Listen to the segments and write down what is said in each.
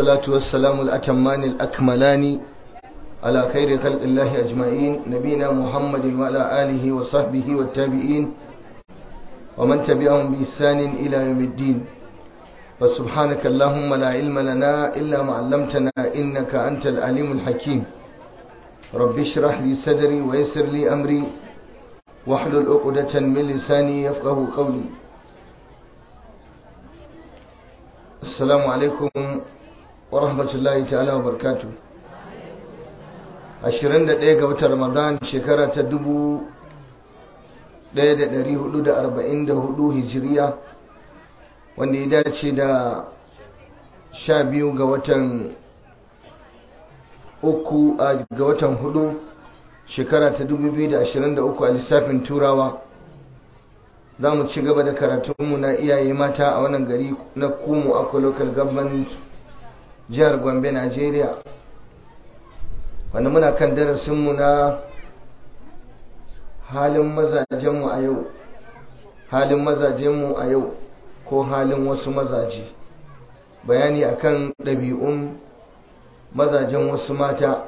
والصلاة والسلام الأتمان الأكملان على خير خلق الله أجمعين نبينا محمد وعلى آله وصحبه والتابعين ومن تبعهم بإحسان إلى يوم الدين فسبحانك اللهم لا علم لنا إلا ما علمتنا إنك أنت العليم الحكيم رب اشرح لي صدري ويسر لي أمري واحلل عقدة من لساني يفقه قولي السلام عليكم ورحمة الله تعالى وبركاته ashirin da ɗaya ga watan ramadan shekara ta dubu ɗaya da ɗari hudu da arba'in da hudu hijiriya wanda ya dace da sha biyu ga watan uku ga watan hudu shekara ta dubu biyu da ashirin da uku a lissafin turawa za mu ci gaba da karatunmu na iyaye mata a wannan gari na kumu akwai local government jihar gombe nigeria wanda muna kan darasinmu na halin mazajenmu a yau halin mazajenmu a yau ko halin wasu mazaje bayani akan ɗabi'un mazajen wasu mata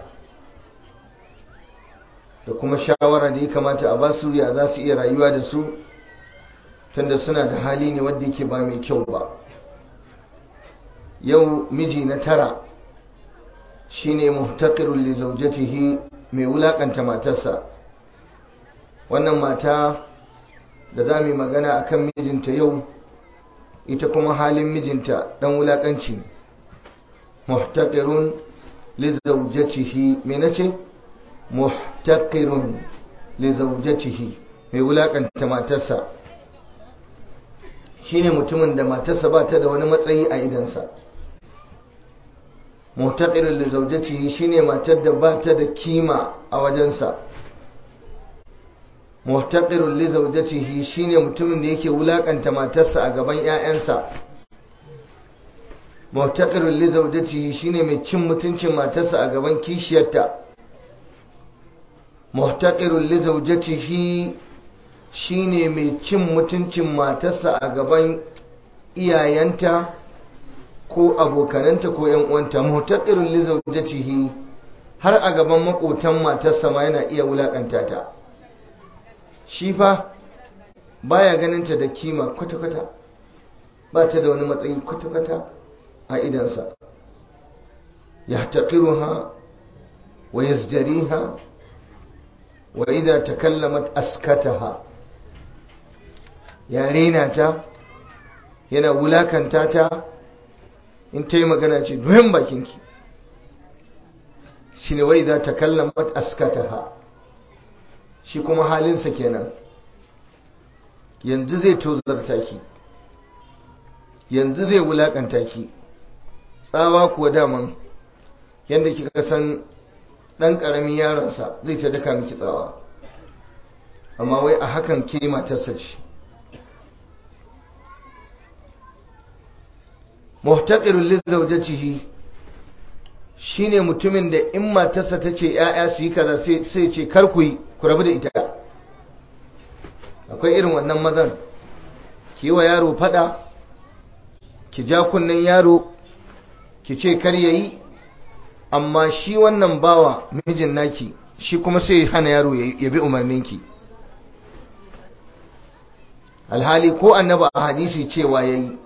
da kuma shawara da ya kamata a basu ya za su iya rayuwa da su tunda suna da hali ne wadda yake ba mai kyau ba yau miji na tara shine muhtaqirul li zawjatihi mai wulakanta matarsa wannan mata da za mu magana akan mijinta yau ita kuma halin mijinta dan wulakanci muhtaqirun li zawjatihi me nace muhtaqirun li zawjatihi mai wulakanta matarsa shine mutumin da matarsa ba ta da wani matsayi a idansa mutaqirin li zawjatihi shine matar da ba ta da kima a wajensa muhtaqirun li zawjatihi shine mutumin da yake wulakanta matarsa a gaban ƴaƴansa muhtaqirun li zawjatihi shine mai cin mutuncin matarsa a gaban kishiyarta muhtaqirun li zawjatihi shine mai cin mutuncin matarsa a gaban iyayenta ko abokananta ko yan uwanta muhtaqirun li zawjatihi har a gaban makotan matarsa ma yana iya wulakanta ta shi fa baya ganin ta da kima kwata kwata ba ta da wani matsayi kwata kwata a idansa yahtaqiruha wa yazjariha wa idza takallamat askataha ya rena ta yana wulakanta ta in ta yi magana ce duhin bakinki shi ne wai za ta kallon askata ha shi kuma halinsa kenan yanzu zai tozarta ki yanzu zai wulakanta ki tsawa kuwa daman yadda kika san ɗan ƙaramin yaronsa zai ta daka miki tsawa amma wai a hakan ke matarsa ce muhtaqirul lizawjatihi shine mutumin da in matarsa tace yaya su yi kaza sai sai ce kar ku yi ku rabu da ita akwai irin wannan mazan ki wa yaro fada ki ja kunnen yaro ki ce kar yayi amma shi wannan bawa mijin naki shi kuma sai hana yaro ya bi umarninki alhali ko annaba a hadisi cewa yayi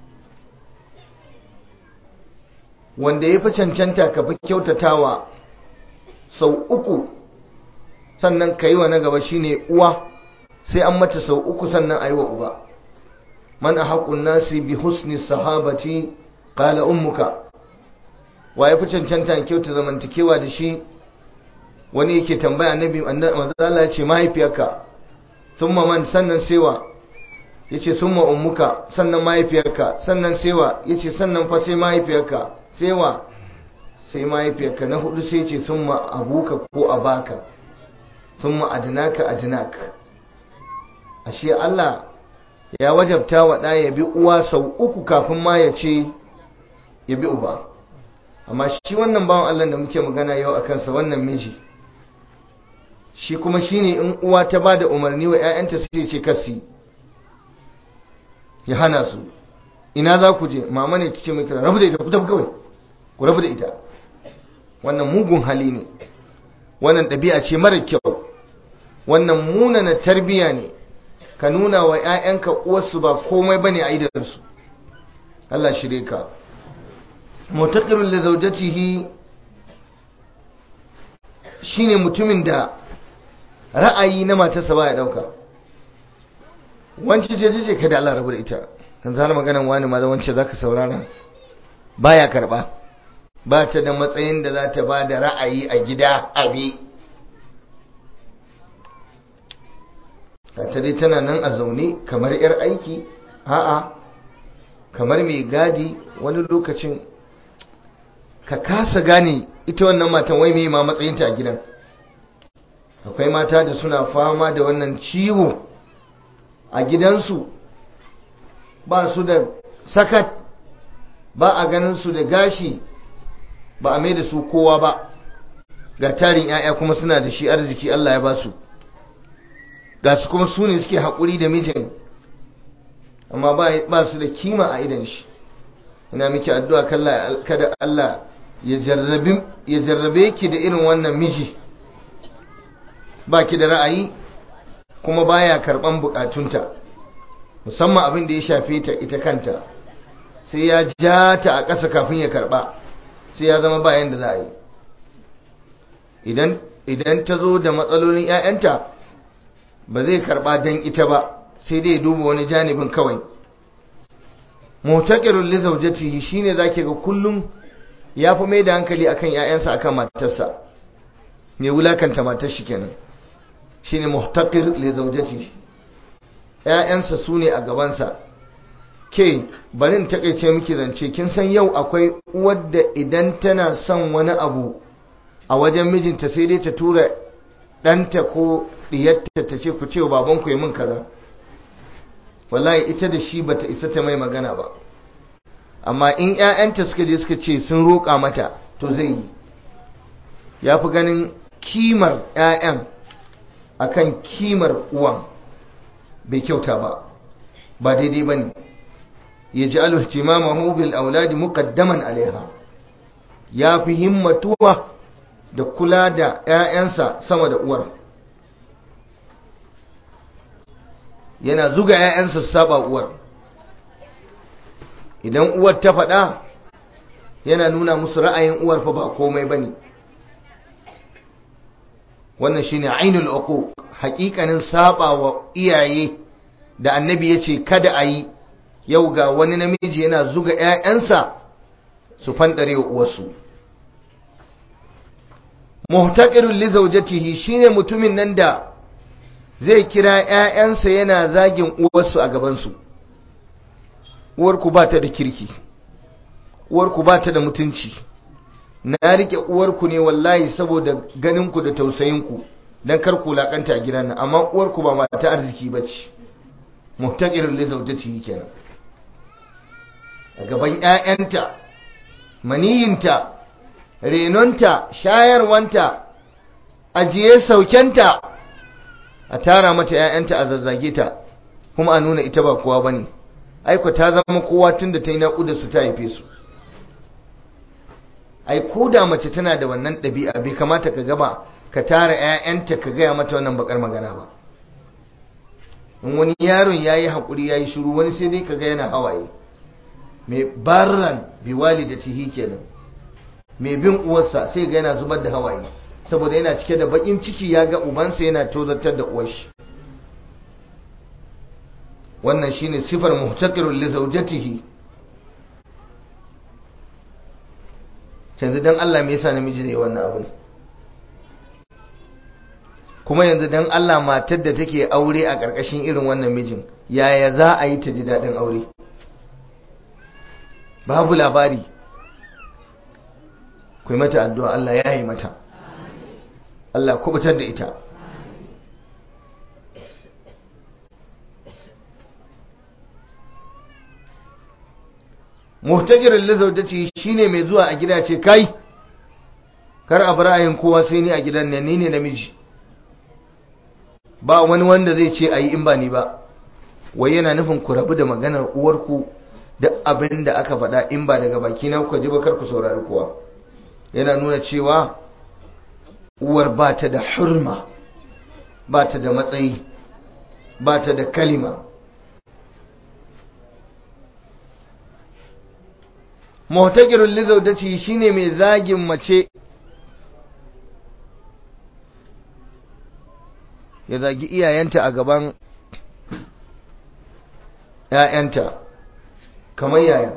wanda ya fi cancanta ka fi kyautatawa sau uku sannan ka yi wa na gaba shine uwa sai an mata sau uku sannan a yi wa uba man a haƙun nasi bi husni sahabati ƙala ummuka wa ya fi cancanta kyauta zamantakewa da shi wani yake tambaya annabi manzala ya ce mahaifiyarka sun man sannan sewa ya ce sun ummuka sannan mahaifiyarka sannan sewa ya ce sannan fa sai mahaifiyarka sai wa sai mahaifiyarka na hudu sai ce sun ma abuka ko abaka sun ma adinaka adinaka ashe Allah ya wajabta wa ɗa ya bi uwa sau uku kafin ma ya ce ya bi uba amma shi wannan bawan Allah da muke magana yau a kansa wannan miji shi kuma shine in uwa ta ba da umarni wa 'ya'yanta sai ce kasi ya hana su ina za ku je mama ne kice mai kira rabu da ita ku tafi kawai ku rabu da ita wannan mugun hali ne wannan ɗabi'a ce mara kyau wannan munana tarbiya ne ka nuna wa 'ya'yanka uwarsu ba komai bane a idansu Allah shirye ka mutaqirul li zawjatihi shine mutumin da ra'ayi na matarsa baya dauka wance ce ce kada Allah rabu da ita kan zana maganan wani ma wance zaka saurara baya karba ba ta da matsayin da za ta ba da ra'ayi a gida abi ta dai tana nan a zaune kamar 'yar aiki a'a kamar mai gadi wani lokacin ka kasa gane ita wannan matan wai mai ma matsayinta a gidan akwai mata da suna fama da wannan ciwo a gidansu ba su da sakat ba a ganin su da gashi ba a mai da su kowa ba ga tarin 'ya'ya kuma suna da shi arziki Allah ya ba su ga su kuma su ne suke haƙuri da mijin amma ba su da kima a idan shi ina miki addu'a kada Allah ya jarrabe ki da irin wannan miji ba ki da ra'ayi kuma baya karɓan bukatunta musamman abin da ya shafe ta ita kanta sai ya ja ta a ƙasa kafin ya karɓa sai ya zama bayan da za a yi idan ta zo da matsalolin 'ya'yanta ba zai karɓa don ita ba sai dai duba wani janibin kawai mutakirun li zaujatihi shine zake ga kullum ya fi mai da hankali akan 'ya'yansa akan matarsa mai wulakanta matar shi kenan shine muhtakir li zaujatihi 'ya'yansa su ne a gabansa ke barin takaice miki zance kin san yau akwai uwar da idan tana son wani abu a wajen mijinta sai dai ta tura ɗanta ko ɗiyarta ta ce ku ce babanku yi min kaza wallahi ita da shi bata isa ta mai magana ba amma in 'ya'yanta suka je suka ce sun roƙa mata to zai yi ya fi ganin kimar 'ya'yan akan kimar uwan bai kyauta ba ba daidai ba ne ya ji alhtimamahu bil auladi muqaddaman alaiha ya fi himmatuwa da kula da 'ya'yansa sama da uwar yana zuga 'ya'yansa su saba uwar idan uwar ta faɗa yana nuna musu ra'ayin uwar fa ba komai bane wannan shine ainul uquq haƙiƙanin saba wa iyaye da annabi yace kada a yi yau ga wani namiji yana zuga 'ya'yansa su fandare wa uwarsu muhtaqirul li zawjatihi shine mutumin nan da zai kira ‘ya'yansa yana zagin uwarsu a gabansu, uwarku ba ta da kirki, uwarku ba ta da mutunci, na riƙe uwarku ne wallahi saboda ganinku da tausayinku don kar ku laƙanta a gidan nan, amma uwarku ba mata arziki ba ce, muhtaƙirin lizautati kenan. A gaban ‘ya'yanta, maniyinta, renonta, shayarwanta, ajiye saukenta, a tara mata ‘ya'yanta a zazzage ta kuma a nuna ita ba kowa ba ne aiko ta zama kowa tun da ta yi naƙuda su ta haife su ai ko da mace tana da wannan ɗabi'a bai kamata ka gaba ka tara ‘ya'yanta ka gaya mata wannan bakar magana ba in wani yaron ya yi haƙuri ya yi shiru wani sai dai ka ga yana hawaye mai barran biwali da tihi kenan mai bin uwarsa sai ga yana zubar da hawaye saboda yana cike da bakin ciki ya ga ubansa yana tozartar da uwarshi wannan shine sifar muhtaqirul li zawjatihi yanzu dan Allah me yasa namiji ne wannan abin kuma yanzu dan Allah matar da take aure a ƙarƙashin irin wannan mijin yaya za a yi ta ji daɗin aure babu labari ku yi mata addu'a Allah ya yi mata Allah kubutar da ita muhtajirin lizautaci shine mai zuwa a gida ce kai kar a ra'ayin kowa sai ni a gidan ne ni ne namiji ba wani wanda zai ce ayi in ba ni ba wai yana nufin ku rabu da maganar uwarku duk abin da aka faɗa in ba daga baki na kuka ji ba kar ku saurari kowa yana nuna cewa uwar ba ta da hurma ba ta da matsayi ba ta da kalima muhtakirul lizaudati shine mai zagin mace ya zagi iyayenta a gaban ‘ya'yanta kamar yaya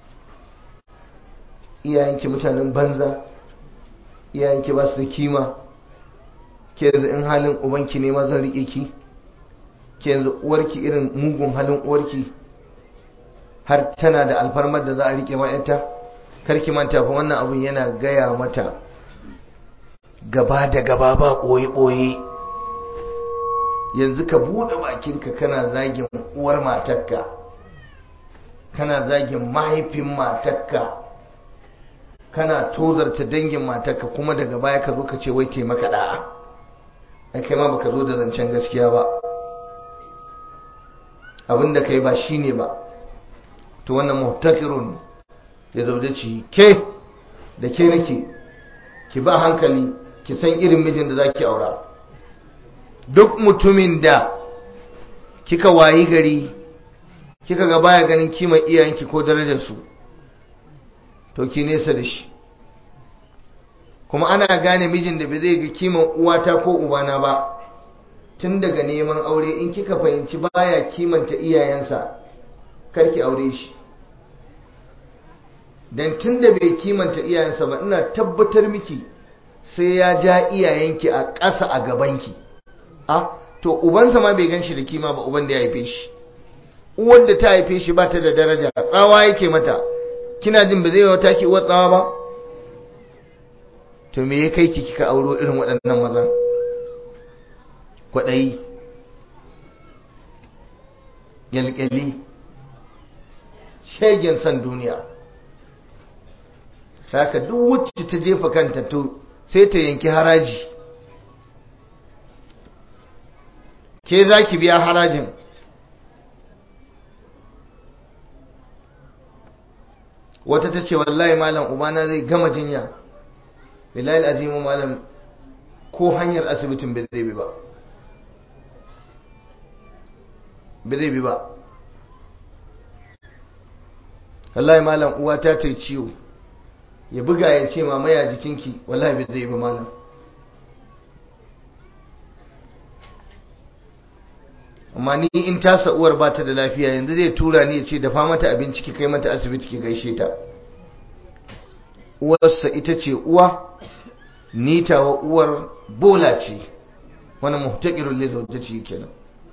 iyayenki mutanen banza iyayenki ba su da kima ke yanzu in halin ubanki ne ma zan riƙe ki ke yanzu uwarki irin mugun halin uwarki har tana da alfarmar da za a riƙe ma'yanta karki manta fa wannan abun yana gaya mata gaba da gaba ba ɓoye-ɓoye yanzu ka buɗe bakinka kana zagin uwar matarka kana zagin mahaifin matarka kana tozarta dangin matarka kuma daga baya ka zo ka ce wai taimaka da'a ai kai ma baka zo da zancen gaskiya ba abinda kai ba shine ba to wannan muhtakirun ya zauje ci ke da ke nake ki ba hankali ki san irin mijin da zaki aura duk mutumin da kika wayi gari kika ga baya ganin kimar iyayenki ko darajarsu to ki nesa da shi kuma ana gane mijin da bai zai ga kimar uwata ko ubana ba tun daga neman aure in kika fahimci baya kimanta iyayensa karki aure shi dan tun da bai kimanta iyayensa ba ina tabbatar miki sai ya ja iyayenki a ƙasa a gabanki a to ubansa ma bai ganshi da kima ba uban da ya haife shi uwar da ta haife shi ba ta da daraja tsawa yake mata kina jin ba zai wata ki uwar tsawa ba to me ya kai ki kika auro irin waɗannan mazan kwaɗayi gyalgyali shegen san duniya haka duk wacce ta jefa kanta to sai ta yanki haraji ke za ki biya harajin wata ta ce wallahi malam ubana zai gama jinya bilahi azimu malam ko hanyar asibitin bai zai bi ba bai zai bi ba wallahi malam uwa ta ta ciwo ya buga ya ce mamaya jikinki wallahi bai zai bi malam amma ni in tasa uwar ba ta da lafiya yanzu zai tura ni ya ce dafa mata abinci ki kai mata asibiti ki gaishe ta uwarsa ita ce uwa ni tawa uwar bola ce wani muhtaqirul li zawjati kenan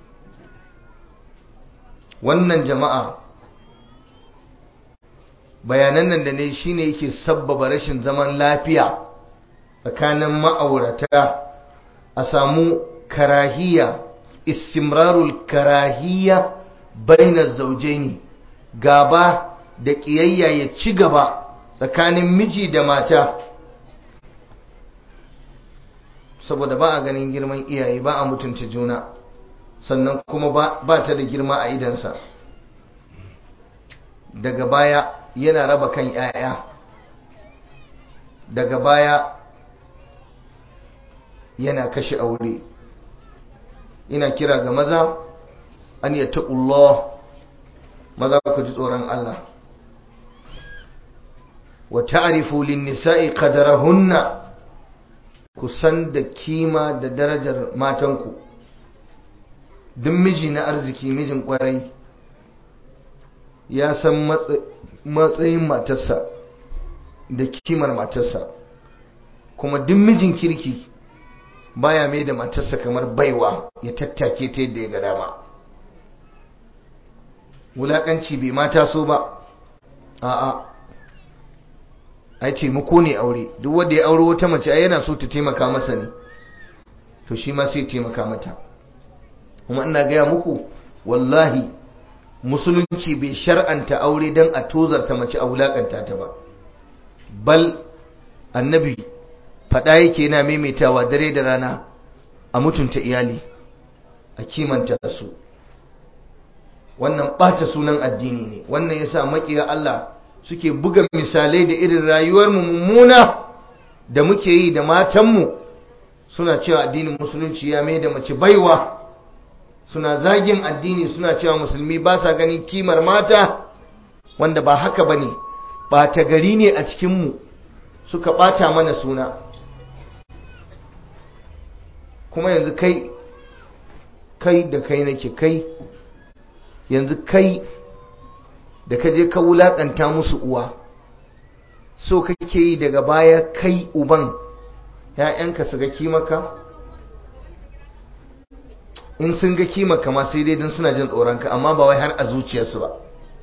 wannan jama'a bayanan nan da ne shine yake sabbaba rashin zaman lafiya tsakanin ma'aurata a samu karahiya istimrarul karahiya bainar zaujaini gaba da ƙiyayya ya ci gaba tsakanin miji da mata saboda ba a ganin girman iyaye ba a mutunta juna sannan kuma ba ta da girma a idansa daga baya yana raba kan 'ya'ya daga baya yana kashe aure ina kira ga maza an yi taƙullah maza ku ji tsoron Allah wa ta'rifu lin nisa'i qadarahunna ku san da kima da darajar matanku duk miji na arziki mijin kwarai ya san matsayin matarsa da kimar matarsa kuma duk mijin kirki baya mai da matarsa kamar baiwa ya tattake ta yadda ya ga dama wulakanci bai mata so ba a'a ai taimako ne aure duk wanda ya aure wata mace ai yana so ta taimaka masa ne to shi ma sai taimaka mata kuma ina gaya muku wallahi musulunci bai shar'anta aure don a tozarta mace a wulakanta ta ba bal annabi faɗa yake yana maimaitawa dare da rana a mutunta iyali a kimanta su wannan ɓata sunan addini ne wannan yasa makiya Allah suke buga misalai da irin rayuwar mu mummuna da muke yi da matanmu suna cewa addinin musulunci ya mai da mace baiwa suna zagin addini suna cewa musulmi ba sa ganin kimar mata wanda ba haka bane ɓata gari ne a cikinmu suka ɓata mana suna kuma yanzu kai kai da kai nake kai yanzu kai da ka je ka wulaƙanta musu uwa so kake yi daga baya kai uban ‘ya'yanka su ga kimaka in sun ga kimaka ma sai dai don suna jin tsoronka amma ba wai har a zuciyarsu ba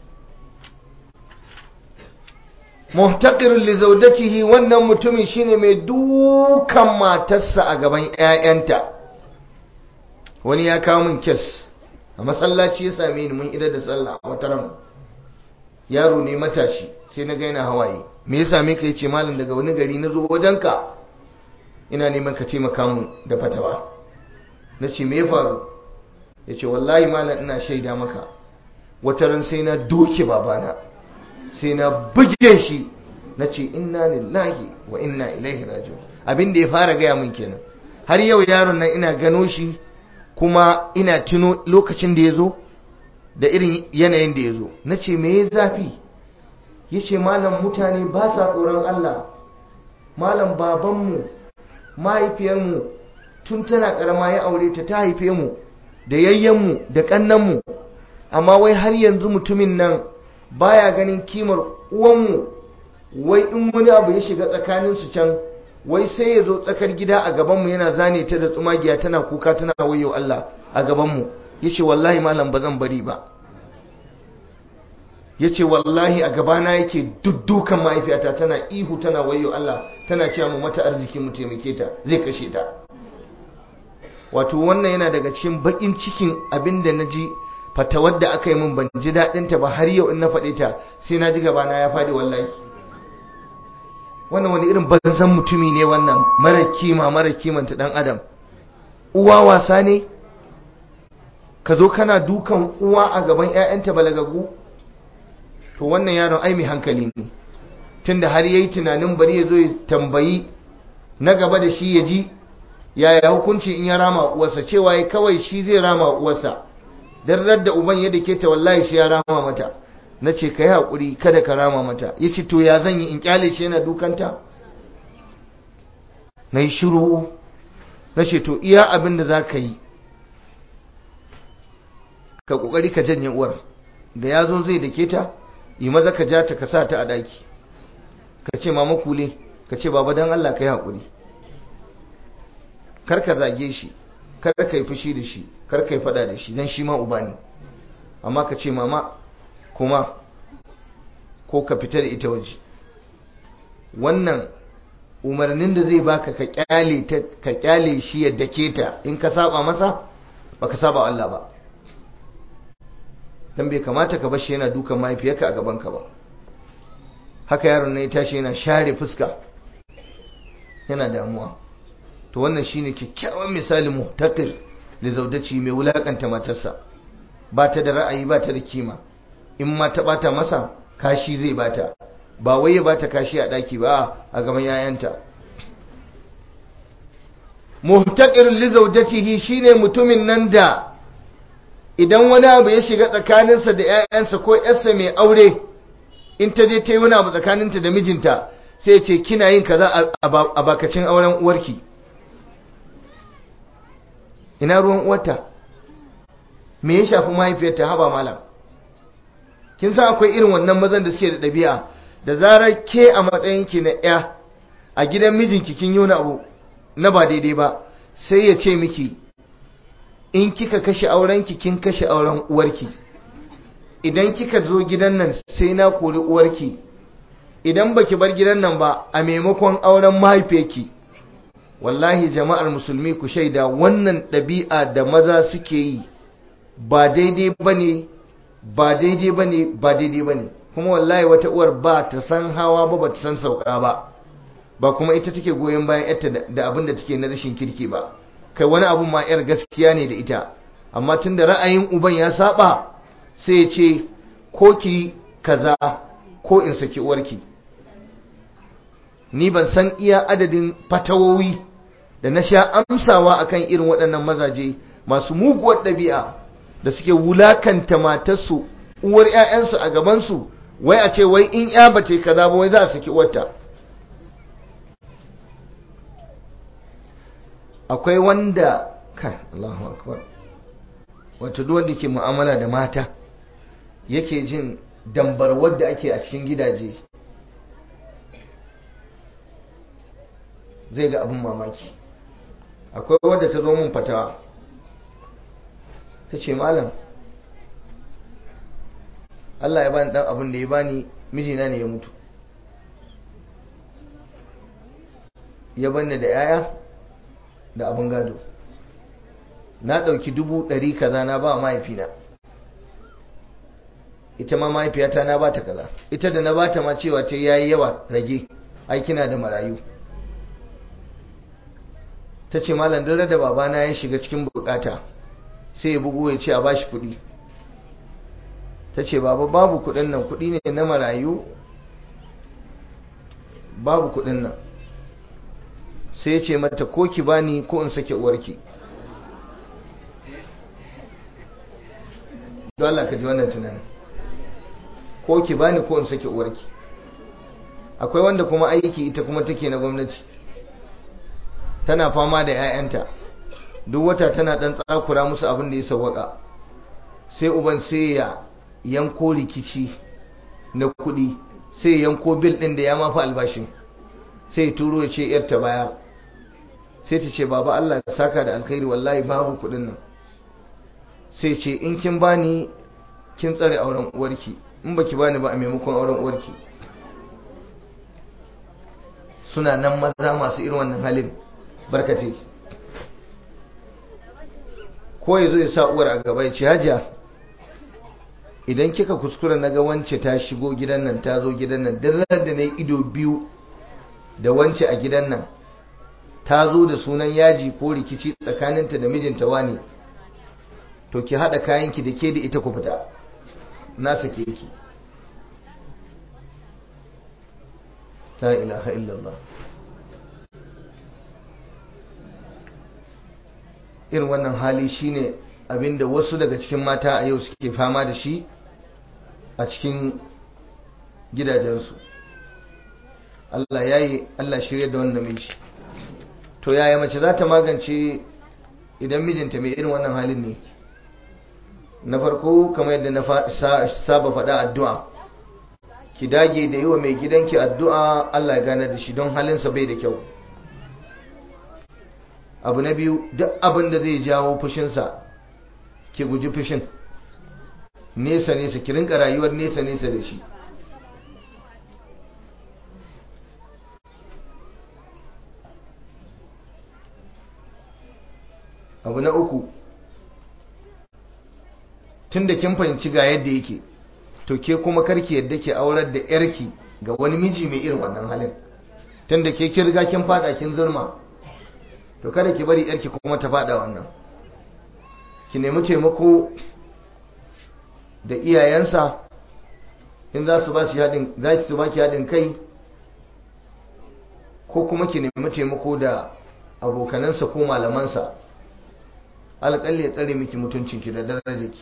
muhtaqirun li zawjatihi wannan mutumin shine mai dukan matarsa a gaban ƴaƴanta wani ya kawo min kes a masallaci ya same ni mun idar da sallah a wata ran yaro ne matashi sai na gaina hawaye me ya same ka yace malam daga wani gari na zo wajenka ina neman ka taimaka mun da fatawa na ce me ya faru yace wallahi malam ina shaida maka wata ran sai na doke babana sai na buge shi na ce inna lillahi wa inna ilaihi raji'un abin da ya fara gaya min kenan har yau yaron nan ina gano shi kuma ina tuno lokacin da ya zo da irin yanayin da ya zo na ce me ya zafi ya ce malam mutane ba sa tsoron Allah malam babanmu mahaifiyarmu tun tana karama ya aure ta ta haife mu da yayyenmu da kannanmu amma wai har yanzu mutumin nan baya ganin kimar uwanmu wai in wani abu ya shiga tsakaninsu can wai sai ya zo tsakar gida a gabanmu yana zane ta da tsumagiya tana kuka tana wayo Allah a gabanmu ya ce wallahi malam ba zan bari ba ya ce wallahi a gabana yake duddukan mahaifiyata tana ihu tana wayo Allah tana cewa mu mata arziki mu taimake ta zai kashe ta wato wannan yana daga cikin bakin cikin abin da na ji fatawar da aka yi min ban ji daɗinta ba har yau in na faɗe ta sai na ji gabana ya faɗi wallahi wannan wani irin banzan mutumi ne wannan mara kima mara kimanta ɗan adam uwa wasa ne ka zo kana dukan uwa a gaban 'ya'yanta balagagu to wannan yaron ai mai hankali ne tunda har yayi tunanin bari ya zo ya tambayi na gaba da shi ya ji yaya hukunci in ya rama uwarsa cewa ya kawai shi zai rama uwarsa dan da uban ya dake ta wallahi shi ya rama mata na ce ka yi haƙuri kada ka rama mata ya ce to ya zan yi in kyale shi yana dukanta na yi shiru na ce to iya abin da za ka yi ka ƙoƙari ka janye uwar da ya zo zai dake ta yi maza ka ja ta ka sa ta a ɗaki ka ce mama kule ka ce baba don Allah ka yi haƙuri kar ka zage shi kar ka yi fushi da shi kar ka yi faɗa da shi don shi ma uba ne amma ka ce mama kuma ko ka fita da ita waje wannan umarnin da zai baka ka kyale ta ka kyale shi ya dake ta in ka saba masa baka saba Allah ba dan bai kamata ka bar shi yana dukan mahaifiyarka a gaban ka ba haka yaron ne ya tashi yana share fuska yana damuwa to wannan shine kyakkyawan misalin muhtaqir da zaudaci mai wulakanta matarsa ba ta da ra'ayi ba ta da kima in ma ta bata masa kashi zai bata ba wai ya bata kashi a daki ba a gaban yayanta muhtaqirun li zawjatihi shine mutumin nan da idan wani abu ya shiga tsakaninsa da yayansa ko yarsa mai aure in ta je ta yi wani abu tsakaninta da mijinta sai ya ce kina yin kaza a bakacin auren uwarki ina ruwan uwarta me ya shafi mahaifiyarta haba malam kin san akwai irin wannan mazan da suke da ɗabi'a da zarar ke a matsayin ki na ya a gidan mijinki kin yi wani abu na ba daidai ba sai ya ce miki in kika kashe aurenki kin kashe auren uwarki idan kika zo gidan nan sai na kori uwarki idan baki bar gidan nan ba a maimakon auren mahaifiyarki wallahi jama'ar musulmi ku shaida wannan ɗabi'a da maza suke yi ba daidai bane ba daidai bane ba daidai bane kuma wallahi wata uwar ba ta san hawa ba ba ta san sauka ba ba kuma ita take goyon bayan yarta da abin da take na rashin kirki ba kai wani abun ma yar gaskiya ne da ita amma tunda ra'ayin uban ya saba sai ce ko ki kaza ko in saki uwarki ni ban san iya adadin fatawowi da na sha amsawa akan irin waɗannan mazaje masu muguwar ɗabi'a da suke wulakanta matarsu uwar 'ya'yansu a gabansu wai a ce wai in ya bace kaza ba wai za a saki uwarta akwai wanda kai Allahu akbar wato duk wanda ke mu'amala da mata yake jin dambarwar da ake a cikin gidaje zai ga abin mamaki akwai wadda ta zo mun fatawa ta ce malam Allah ya bani dan abin da ya bani mijina ne ya mutu ya banni da yaya da abin gado na ɗauki dubu ɗari kaza na ba mahaifina ita ma mahaifiyata na ba ta kaza ita da na ba ta ma cewa ta yayi yawa rage aikina da marayu ta ce malam dare da babana ya shiga cikin bukata sai ya bugu ya ce a bashi kuɗi ta ce baba babu kuɗin nan kuɗi ne na marayu babu kuɗin nan sai ya ce mata ko ki bani ko in sake uwarki don Allah ka ji wannan tunanin ko ki bani ko in sake uwarki akwai wanda kuma aiki ita kuma take na gwamnati tana fama da 'ya'yanta duk wata tana dan tsakura musu abin da ya sawwaka sai uban sai ya yanko rikici na kuɗi sai ya yanko bil ɗin da ya mafi albashin sai ya turo ya ce yarta baya sai ta ce baba Allah ya saka da alkhairi wallahi babu kuɗin nan sai ce in kin bani kin tsare auren uwarki in baki bani ba a maimakon auren uwarki suna nan maza masu irin wannan halin barkace ko ya zo ya sa uwar a gaba ya ce hajiya idan kika kuskura na ga wance ta shigo gidan nan ta zo gidan nan duk da na yi ido biyu da wance a gidan nan ta zo da sunan yaji ko rikici tsakaninta da mijinta wani to ki haɗa kayanki da ke da ita ku fita na sake ki la ilaha illallah irin wannan hali shine abinda wasu daga cikin mata a yau suke fama da shi a cikin gidajensu Allah ya yi Allah shirya da wannan miji to yaya mace za ta magance idan mijinta mai irin wannan halin ne na farko kamar yadda na saba faɗa addu'a ki dage da yi wa mai gidanki addu'a Allah ya gane da shi don halinsa bai da kyau abu na biyu duk abin da zai jawo fushinsa ki guji fushin nesa nesa ki rinka rayuwar nesa nesa da shi abu na uku tun da kin fahimci ga yadda yake to ke kuma karki yadda ke aurar da yarki ga wani miji mai irin wannan halin tun da ke kirga kin fada kin zurma to kada ki bari yarki kuma ta fada wannan ki nemi taimako da iyayensa in za su ba shi haɗin za su ba ki haɗin kai ko kuma ki nemi taimako da abokanansa ko malamansa alƙalli ya tsare miki mutuncinki da darajarki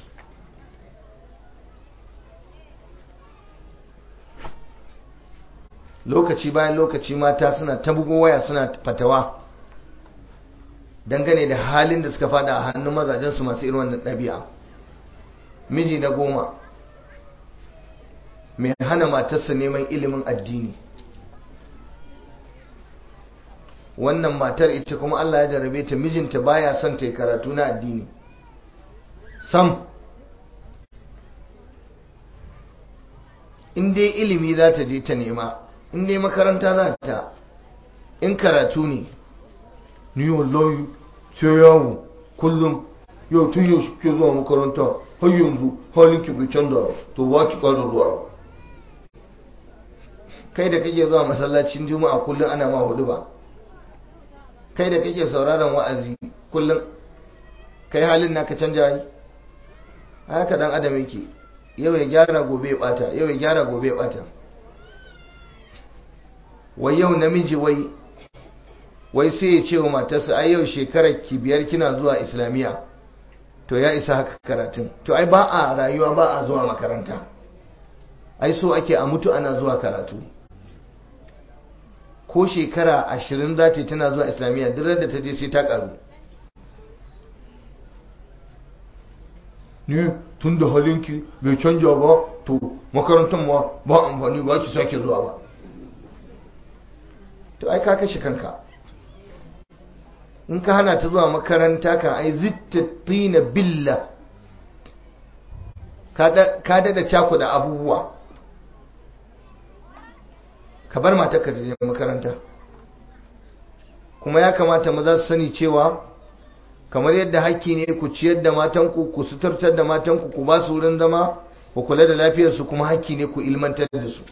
lokaci bayan lokaci mata suna ta bugo waya suna fatawa dangane da halin da suka fada a hannun mazajensu masu irin wannan ɗabi'a miji na goma mai hana matarsa neman ilimin addini wannan matar ita kuma Allah ya jarabe ta mijinta baya son ta yi karatu na addini sam in dai ilimi za ta je ta nema in dai makaranta za ta in karatu ne ni wallahi sai yawo kullum yau tun yau ke zuwa makaranta har yanzu halin ki bai canza to ba ki ƙara zuwa kai da kake zuwa masallacin juma'a kullum ana ma hudu ba kai da kake sauraron wa'azi kullum kai halin naka canja yi haka dan adam yake yau ya gyara gobe ya bata yau ya gyara gobe ya bata wai yau namiji wai wai sai ya ce wa matarsa ai yau shekarar ki biyar kina zuwa islamiyya to ya isa haka karatun to ai ba a rayuwa ba a zuwa makaranta ai so ake a mutu ana zuwa karatu ko shekara ashirin za ta tana zuwa islamiyya duk da ta je sai ta karu ni tun da halinki bai canja ba to makarantar ma ba amfani ba ki sake zuwa ba to ai ka kashe kanka in ka hana ta zuwa makaranta kan ai zittattina billa ka dada cakuda abubuwa ka bar matarka ta je makaranta kuma ya kamata maza su sani cewa kamar yadda hakki ne ku ciyar da matanku ku suturtar da matanku ku ba su wurin zama ku kula da lafiyarsu kuma hakki ne ku ilmantar da su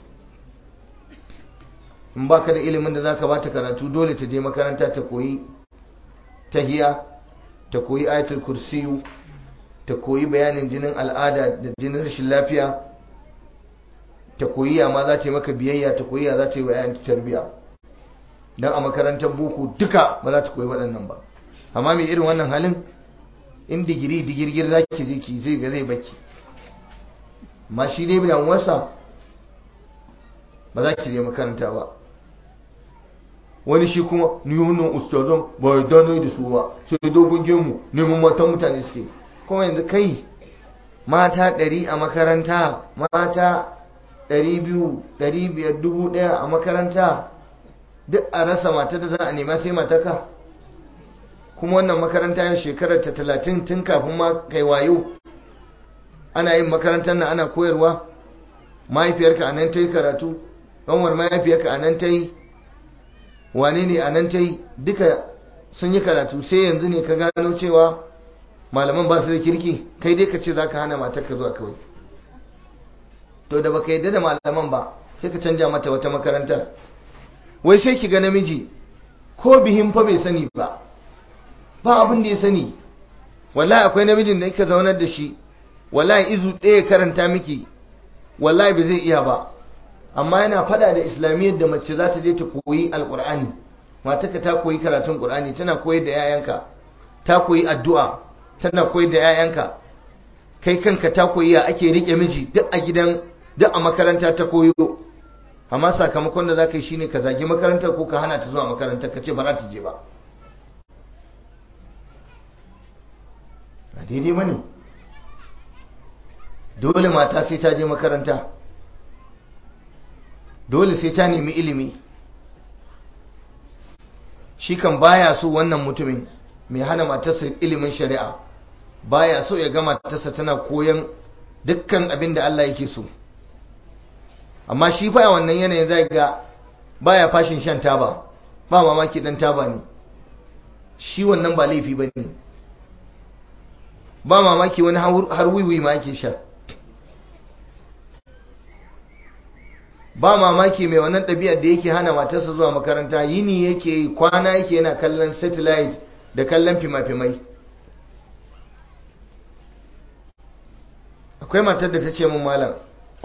in baka da ilimin da zaka bata karatu dole ta je makaranta ta koyi tahiya ta koyi ayatul kursiyu ta koyi bayanin jinin al'ada da jinin rashin lafiya ta koyi ya ma za ta yi maka biyayya ta koyi ya za ta yi wa yayan tarbiya dan a makarantar boko duka ba za ta koyi waɗannan ba amma mai irin wannan halin in digiri digirgir za ki je ki zai ga zai baki ma shi dai bidan wasa ba za ki je makaranta ba wani shi kuma ni wannan ustazan ba ya dano da su ba sai dogon gemu neman matan mutane suke kuma yanzu kai mata ɗari a makaranta mata ɗari biyu ɗari biyar dubu ɗaya a makaranta duk a rasa mata da za a nema sai mataka kuma wannan makaranta yin shekarar ta talatin tun kafin ma kai wayo ana yin makarantar nan ana koyarwa mahaifiyarka a nan ta yi karatu ɗanwar mahaifiyarka a nan ta yi wane ne a nan ta yi duka sun yi karatu sai yanzu ne ka gano cewa malaman ba su da kirki kai dai ka ce za ka hana matarka zuwa kawai to da baka yadda da malaman ba sai ka canja mata wata makarantar wai sai ki ga namiji ko bihin fa bai sani ba ba abin da ya sani wallahi akwai namijin da yake zaunar da shi wallahi izu ɗaya karanta miki wallahi ba zai iya ba amma yana fada da islamiyyar da mace za ta je ta koyi alkur'ani mataka ta koyi karatun qur'ani tana koyar da yayanka ta koyi addu'a tana koyar da yayanka kai kanka ta koyi ya ake rike miji duk a gidan duk a makaranta ta koyo amma sakamakon da za ka yi shine ka zagi makarantar ko ka hana ta zuwa makarantar ka ce ba za ta je ba a daidai ba ne dole mata sai ta je makaranta dole sai ta nemi ilimi shi kan baya so wannan mutumin mai hana matarsa ilimin shari'a baya so ya ga matarsa tana koyan dukkan abin da Allah yake so amma shi fa wannan yanayin zai ga baya fashin shan taba ba mamaki dan taba ne shi wannan ba laifi ba ne ba mamaki wani har wiwi ma yake sha ba mamaki mai wannan ɗabi'ar da yake hana matarsa zuwa makaranta yini yake kwana yake yana kallon satellite da kallon fima-fimai akwai matar da ta ce mun malam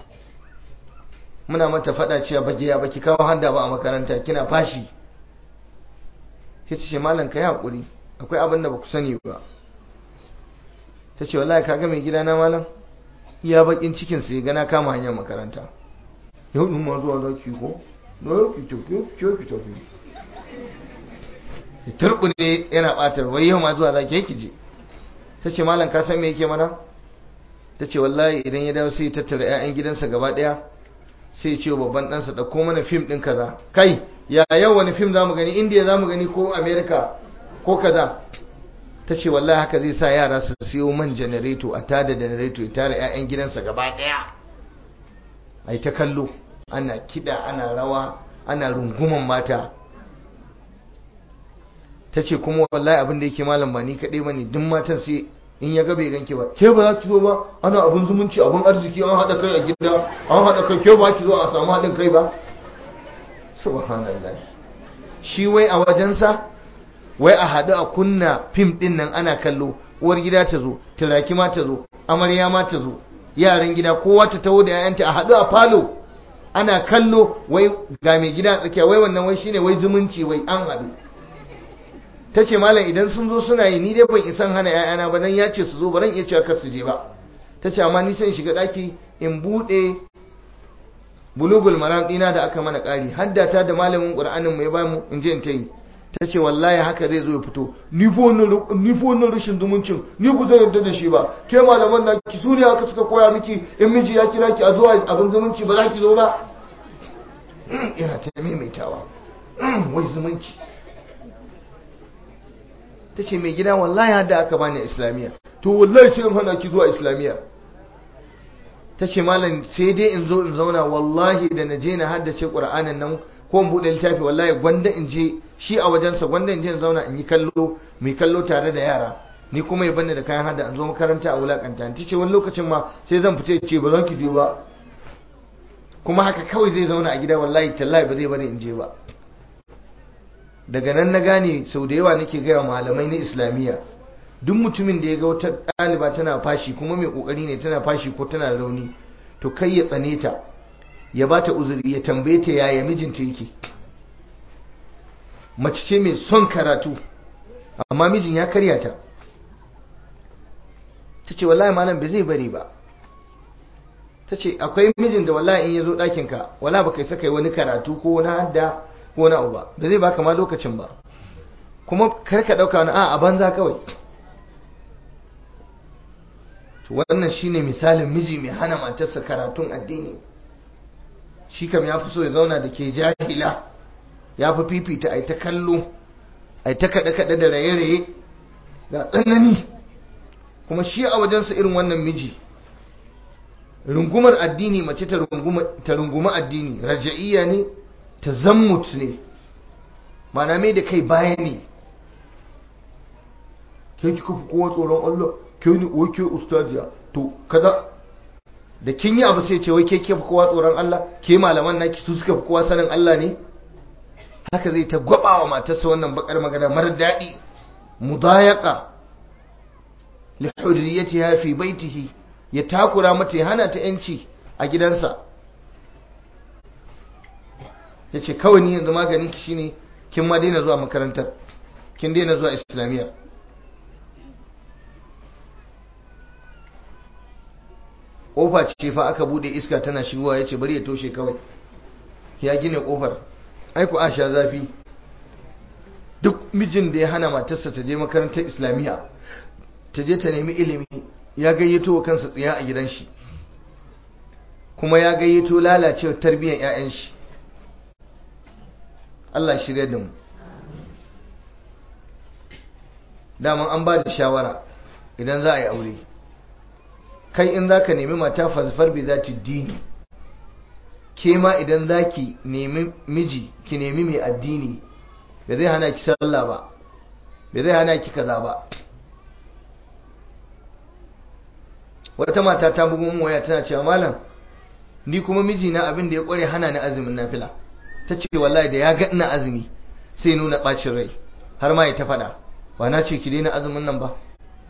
muna mata faɗa cewa baki ya baki kawo handa ba a makaranta kina fashi ta ce malam ka yi haƙuri akwai abin da ba ku sani ba ta ce wallahi ka ga mai gidana malam iya bakin cikinsa ya gana kama hanyar makaranta yau ɗin ma zuwa za ki ko na yau ki tafi ki ki tafi ki turbune yana ɓatar wai yau ma zuwa za ki ki je ta ce malam ka san me yake mana ta ce wallahi idan ya dawo sai ya tattara 'ya'yan gidansa gaba ɗaya sai ya ce babban ɗansa ɗauko mana fim ɗin kaza kai ya yau wani fim za mu gani indiya za mu gani ko amerika ko kaza ta ce wallahi haka zai sa yara su siyo man janareto a tada janareto ya tara 'ya'yan gidansa gaba ɗaya a yi ta kallo ana kiɗa ana rawa ana runguman mata ta ce kuma wallahi abin da yake malam ba ni kaɗai ba ne duk matan sai in ya gabe ganke ba ke ba za ki zo ba ana abin zumunci abin arziki an haɗa kai a gida an haɗa kai ke ba ki zo a samu haɗin kai ba subhanallah shi wai a wajensa wai a haɗu a kunna fim ɗin nan ana kallo uwar gida ta zo turaki ma ta zo amarya ma ta zo yaran gida kowa ta taho da 'ya'yanta a haɗu a falo ana kallo wai ga mai gida tsakiya wai wannan wai shine wai zumunci wai an haɗu ta ce malam idan sun zo suna yi ni dai ban isan hana 'ya'yana ba dan ya ce su zo ba ran iya cewa kar su je ba ta ce amma ni sai in shiga ɗaki in buɗe bulugul maram ɗina da aka mana ƙari haddata da malamin ƙur'anin mai ba mu in je in ta yi ta ce wallahi haka zai zo ya fito ni fa wannan rashin zumuncin ni ku zai yarda da shi ba ke malaman na ki su ne haka suka koya miki in miji ya kira ki a zuwa abin zumunci ba za ki zo ba yana ta maimaitawa wai zumunci ta ce mai gida wallahi hada aka bani islamiyya to wallahi sai in hana ki zuwa islamiyya ta ce malam sai dai in zo in zauna wallahi da na je na haddace ƙur'anin nan ko in buɗe littafi wallahi gwanda in je shi a wajensa gwanda in je in zauna in yi kallo mai kallo tare da yara ni kuma ya bani da kayan hada in zo makaranta a wulakanta ta ce wani lokacin ma sai zan fita ce ba zan ki je ba kuma haka kawai zai zauna a gida wallahi tallahi ba zai bari in je ba daga nan na gane sau da yawa nake gaya malamai na islamiyya duk mutumin da ya ga wata ɗaliba tana fashi kuma mai ƙoƙari ne tana fashi ko tana rauni to kai ya tsane ta ya ba ta uzuri ya tambaye ta yaya mijinta yake mace ce mai son karatu amma mijin ya karya ta ta ce wallahi malam bai zai bari ba ta ce akwai mijin da wallahi in ya zo ɗakinka wala ba kai saka yi wani karatu ko wani hadda ko wani abu ba da zai baka ma lokacin ba kuma kar ka ɗauka wani a banza kawai wannan shine misalin miji mai hana matarsa karatun addini shi kam ya fi so ya zauna da ke jahila ya fi fifita a ta kallo a ta kaɗe-kaɗe da raye-raye ga tsanani kuma shi a wajensa irin wannan miji rungumar addini mace ta runguma addini raja'iyya ne ta zammut ne mana mai da kai baya ne ke kika fi kowa tsoron Allah ke ni wai ke ustaziya to kada da kin yi abu sai ce wai ke ke fi kowa tsoron Allah ke malaman naki su suka fi kowa sanin Allah ne haka zai ta gwaba wa matarsa wannan bakar magana mara daɗi mudayaka li hurriyatiha fi baitihi ya takura mata ya hana ta yanci a gidansa ya ce kawai ni yanzu maganin ki shine kin ma daina zuwa makarantar kin daina zuwa islamiyya kofa ce fa aka bude iska tana shigowa ya ce bari ya toshe kawai ya gina kofar aiku a sha zafi duk mijin da ya hana matarsa ta je makarantar islamiyya ta je ta nemi ilimi ya gayyato wa kansa tsiya a gidan shi kuma ya gayyato lalacewar tarbiyyar 'ya'yan shi Allah shirya da mu daman an ba da shawara idan za a yi aure kai in za ka nemi mata fasfar bai za ta dini ke ma idan za ki nemi miji ki nemi mai addini bai zai hana ki sallah ba bai zai hana ki kaza ba wata mata ta bugu mun waya tana cewa malam ni kuma mijina abin da ya kware hana ni azumin nafila ta ce wallahi da ya ga ina azumi sai nuna bacin rai har ma ya ta faɗa ba na ce ki daina azumin nan ba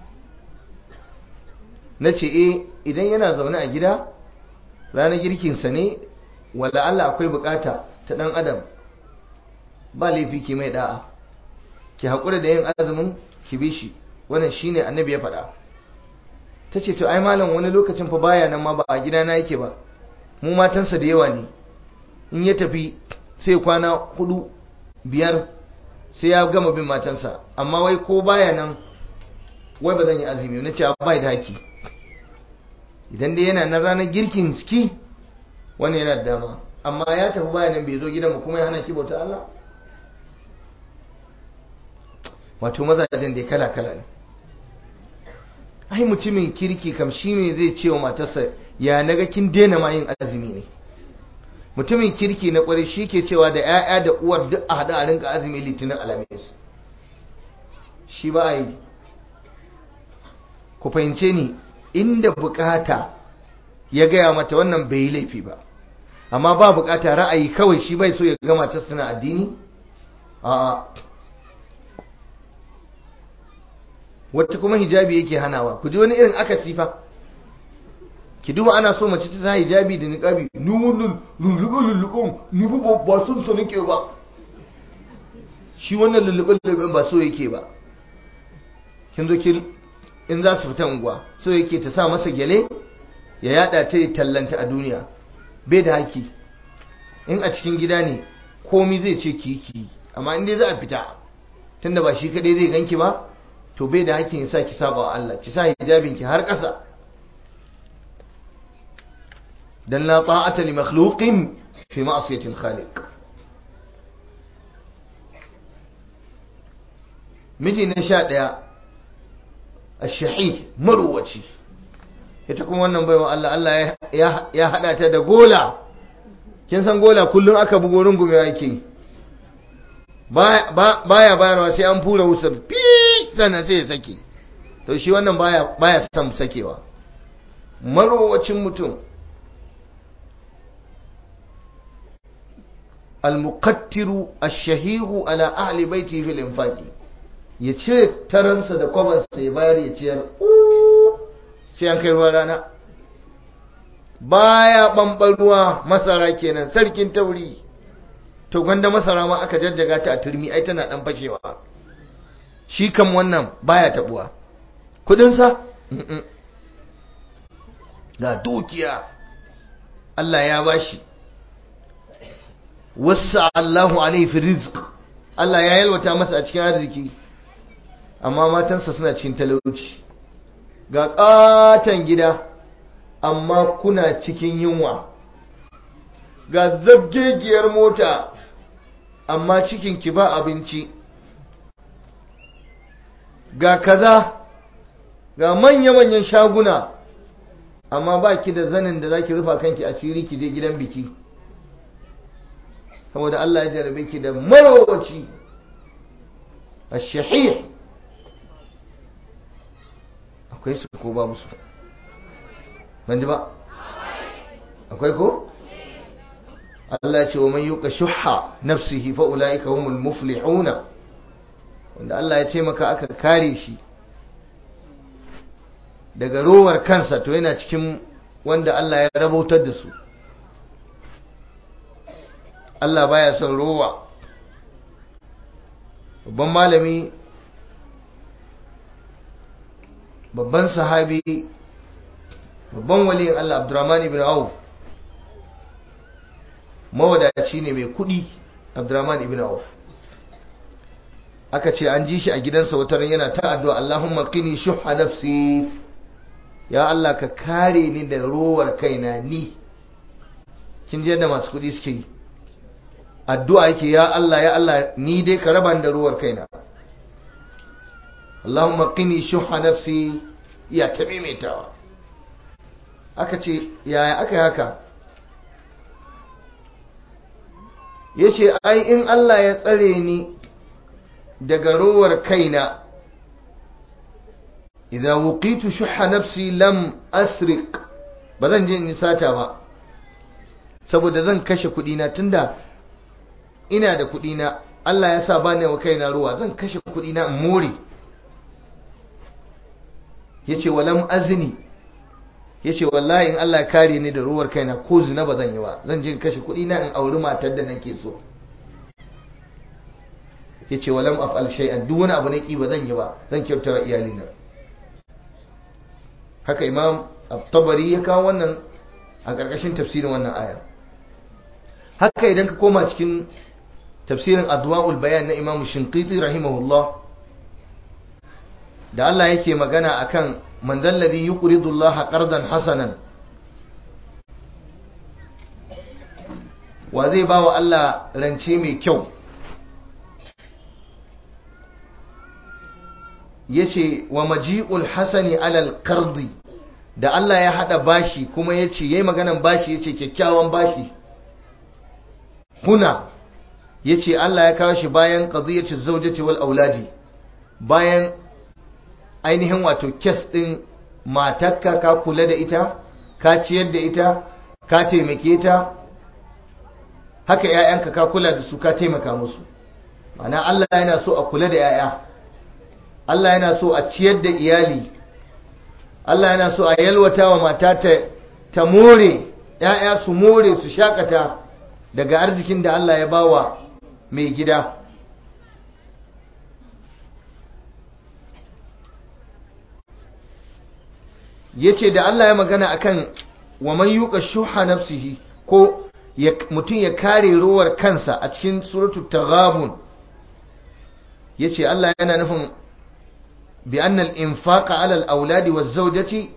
na ce eh idan yana zaune a gida ranar girkinsa ne wala Allah akwai bukata ta dan adam ba laifi ki mai da'a ki haƙura da yin azumin ki bi shi wannan shine annabi ya faɗa ta ce to ai malam wani lokacin fa baya nan ma ba a gida na yake ba mu matansa da yawa ne in ya tafi sai kwana hudu biyar sai ya gama bin matansa amma wai ko baya nan wai ba zan yi azumi na ce bai da haki idan dai yana nan ranar girkin ski wani yana da dama amma ya tafi baya nan bai zo gidan mu kuma ya hana ki bauta Allah wato mazajen da kala kala ne ai mutumin kirki kam shi ne zai ce wa matarsa ya naga kin daina ma yin azumi ne mutumin kirki na kwarai shi ke cewa da 'ya'ya da uwar duk a haɗa a rinka azumi litinin alamis shi ba a yi ku fahimce ni inda bukata ya gaya mata wannan bai yi laifi ba amma ba bukata ra'ayi kawai shi bai so ya gama ta suna addini a wata kuma hijabi yake hanawa ku ji wani irin aka sifa ki duba ana so mace ta sa hijabi da niqabi ni wannan lulluɓe lulluɓen ni ba ba son so nake ba shi wannan lulluɓe lulluɓen ba so yake ba kin zo ki in za su fita unguwa so yake ta sa masa gyale ya yada ta tallanta a duniya bai da haki in a cikin gida ne komi zai ce ki ki amma in dai za a fita tunda ba shi kadai zai ganki ba to bai da hakkin ya sa ki saba wa Allah ki sa hijabin ki har ƙasa dan la ta'ata li makhluqin fi ma'siyati al-khaliq miji na sha ɗaya ash-shahih marwaci ita kuma wannan baiwa Allah Allah ya hada ta da gola kin san gola kullum aka bugo rungume yake baya bayarwa sai an fura wusar fi sannan sai ya sake to shi wannan baya baya son sakewa marowacin mutum المقتر الشهيه على أهل بيته في الإنفاق يتشير ترنس دا قبل سيبار يتشير sai an kai ruwa rana baya ɓamɓar ruwa masara kenan sarkin tauri to gwanda masara ma aka jajjaga ta a turmi ai tana ɗan fashewa shi kam wannan baya taɓuwa kudinsa ga dukiya Allah ya bashi wasa Allahu alaihi fi rizq Allah ya yalwata masa a cikin arziki amma matansa suna cikin talauci ga ƙaton gida amma kuna cikin yunwa ga zabgegiyar mota amma cikin ki ba abinci ga kaza ga manya-manyan shaguna amma ba ki da zanin da za ki rufa kanki asiri ki je gidan biki saboda Allah ya jarabe ki da marowaci a shahih akwai su ko babu su ban ji ba akwai ko Allah ce wa man yuka shuhha nafsihi fa ulaika humul muflihuna wanda Allah ya ce maka aka kare shi daga rowar kansa to yana cikin wanda Allah ya rabautar da su Allah baya son rowa babban malami babban sahabi babban waliyin Allah Abdurrahman ibn Auf mawadaci ne mai kudi Abdurrahman ibn Auf aka ce an ji shi a gidansa wata ran yana ta addu'a Allahumma qini shuhha nafsi ya Allah ka kare ni da rowar kaina ni kin je da masu kudi suke yi addu'a yake ya Allah ya Allah ni dai ka raba da ruwar kaina Allahumma qini shuhha nafsi ya ta maimaitawa aka ce yaya aka yi haka yace ai in Allah ya tsare ni daga ruwar kaina idan wuqitu shuhha nafsi lam asriq ba zan je in sata ba saboda zan kashe kudi na tunda ina da kuɗi na Allah ya sa ba ne wa kaina ruwa zan kashe kuɗi na in more yace walam azni yace wallahi in Allah ya kare ni da ruwar kaina ko zina ba zan yi ba zan je in kashe kuɗi na in auri matar da nake so yace walam af'al shay'an duk wani abu na ki ba zan yi ba zan kyauta wa iyalina haka imam at-tabari ya kawo wannan a ƙarƙashin tafsirin wannan aya haka idan ka koma cikin tafsirin adwa'ul bayan na imamu shinqiti rahimahullah da Allah yake magana akan man dalladhi yuqridu Allah qardan hasanan wa zai ba wa Allah rance mai kyau yace wa maji'ul hasani alal qardi da Allah ya hada bashi kuma yace yayi maganan bashi yace kyakkyawan bashi huna yace Allah ya kawo shi bayan qadiyatu zawjati wal auladi bayan ainihin wato kes din matarka ka kula da ita ka ciyar da ita ka taimake ta haka ƴaƴanka ka kula da su ka taimaka musu ma'ana Allah yana so a kula da ƴaƴa Allah yana so a ciyar da iyali Allah yana so a yalwata wa mata ta ta more ‘ya'ya su more su shakata daga arzikin da Allah ya bawa mai gida ya ce da Allah ya magana akan wa man yuka shuha nafsihi ko mutum ya kare rowar kansa a cikin suratul taghabun yace Allah yana nufin bi anna al-infaqa 'ala al-awladi waz-zawjati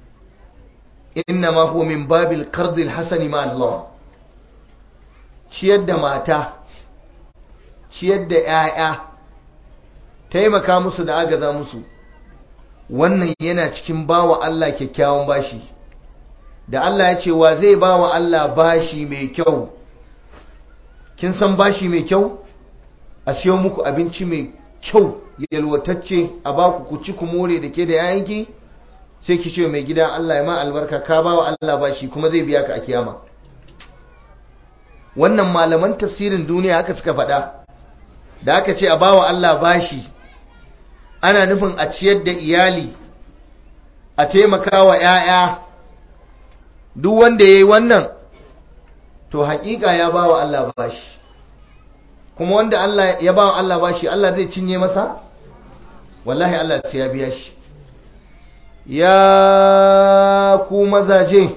inma huwa min babil qard al-hasan ma Allah ciyar da mata ciyar da 'ya'ya taimaka musu da agaza musu wannan yana cikin bawa Allah kyakkyawan bashi da Allah ya ce wa zai bawa Allah bashi mai kyau kin san bashi mai kyau a siyo muku abinci mai kyau yalwatacce a baku ku ci ku more da ke da yayanki sai ki ce mai gida Allah ya ma albarka ka bawa Allah bashi kuma zai biya ka a kiyama wannan malaman tafsirin duniya haka suka faɗa da aka ce a bawa Allah bashi ana nufin a ciyar da iyali a taimaka wa 'ya'ya duk wanda ya yi wannan to haƙiƙa ya ba wa Allah bashi kuma wanda Allah ya ba wa Allah bashi Allah zai cinye masa wallahi Allah sai ya biya shi ya ku mazaje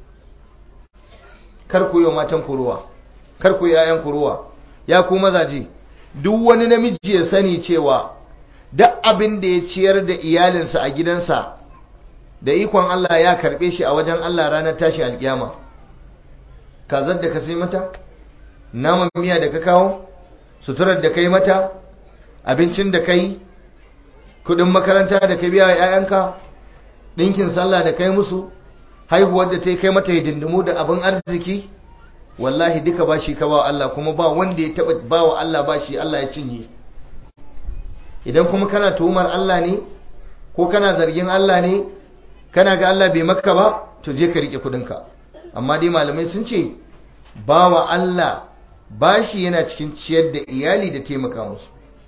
kar ku yi wa matan kuruwa kar ku yi 'ya'yan kuruwa ya ku mazaje duk wani namiji ya sani cewa duk abin da ya ciyar da iyalinsa a gidansa da ikon Allah ya karbe shi a wajen Allah ranar tashi alkiyama kazar da ka sai mata naman miya da ka kawo suturar da kai mata abincin da kai kudin makaranta da ka biya wa 'ya'yanka ɗinkin sallah da kai musu haihuwar da ta yi kai mata hidindimu da abin arziki wallahi duka bashi ka ba Allah kuma ba wanda ya taɓa ba wa Allah bashi Allah ya cinye idan kuma kana tuhumar Allah ne ko kana zargin Allah ne kana ga Allah bai maka ba to je ka rike kudinka amma dai malamai sun ce bawa Allah bashi yana cikin ciyar da iyali da taimaka musu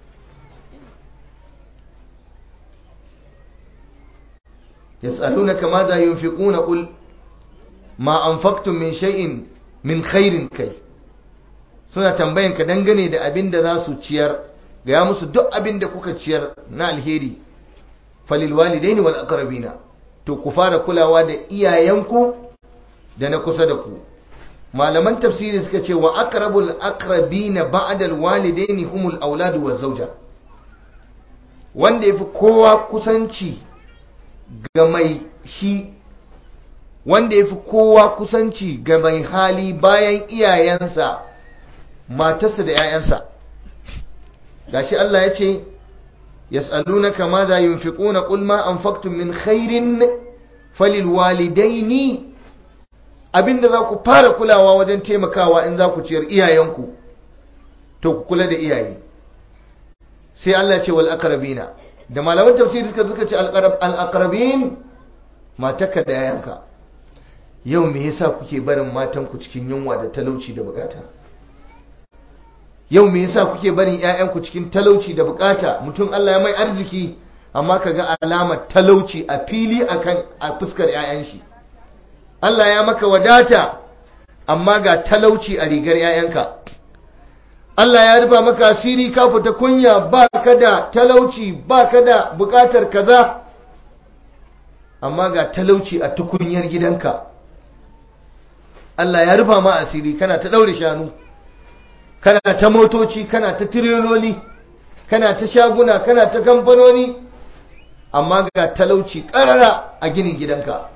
yas'alunaka madha yunfiquna qul ma anfaqtum min shay'in min khairin kai suna tambayan ka dangane da abin da za su ciyar ga musu duk abin da kuka ciyar na alheri falil walidaini wal aqrabina to ku fara kulawa da iyayenku da na kusa da ku malaman tafsiri suka ce wa aqrabul aqrabina ba'da alwalidaini humul auladu waz zawja wanda yafi kowa kusanci ga mai shi wanda yafi kowa kusanci ga mai hali bayan iyayensa matarsa da 'ya'yansa gashi Allah ya ce yas'alunaka madha yunfiquna qul ma anfaqtum min khairin falil walidaini abinda za ku fara kulawa wajen taimakawa in za ku ciyar iyayenku to ku kula da iyaye sai Allah ce wal aqrabina da malaman tafsiri suka suka ce al aqrabin mataka da yayanka yau me yasa kuke barin matanku cikin yunwa da talauci da bukata yau me yasa kuke barin ƴaƴanku cikin talauci da bukata mutum Allah ya mai arziki amma kaga alamar talauci a fili akan a fuskar ƴaƴan shi Allah ya maka wadata amma ga talauci a rigar ƴaƴanka Allah ya rufa maka asiri ka fita kunya ba ka da talauci ba ka da bukatar kaza amma ga talauci a tukunyar gidanka Allah ya rufa ma asiri kana ta daure shanu kana ta motoci kana ta tireloli kana ta shaguna kana ta kamfanoni amma ga talauci karara a ginin gidanka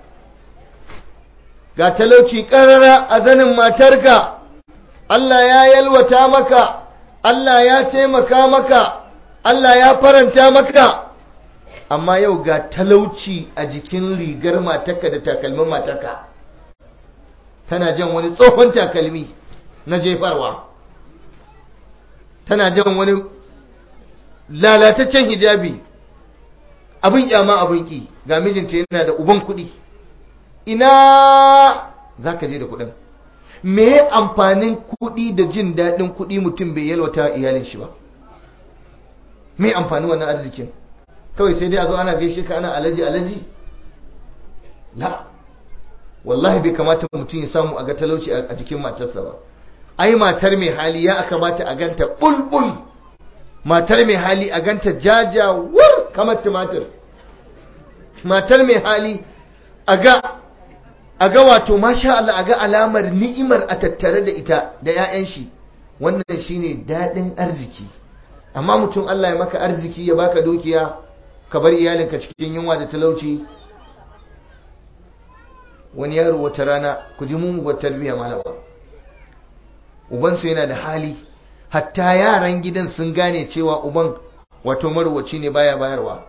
ga talauci karara a zanin matarka Allah ya yalwata maka Allah ya taimaka maka Allah ya faranta maka amma yau ga talauci a jikin rigar matarka da takalmin matarka tana jan wani tsohon takalmi na jefarwa tana jan wani lalataccen hijabi abin kyama abin ki ga mijinta yana da uban kuɗi ina za ka je da kuɗin me amfanin kuɗi da jin daɗin kuɗi mutum bai yalwata iyalin shi ba me amfani wannan arzikin kawai sai dai a zo ana gaishe ka ana alaji alaji la wallahi bai kamata mutum ya samu a ga talauci a jikin matarsa ba ai matar mai hali ya kamata a ganta bulbul matar mai hali a ganta jajawar kamar tumatir matar mai hali a ga a ga wato masha Allah a ga alamar ni'imar a tattare da ita da 'ya'yan shi wannan shine daɗin arziki amma mutum Allah ya maka arziki ya baka dukiya ka bar iyalinka cikin yunwa da talauci wani yaro wata rana ku ji mu tarbiyya malama ubansu yana da hali hatta yaran gidan sun gane cewa uban wato marwaci ne baya bayarwa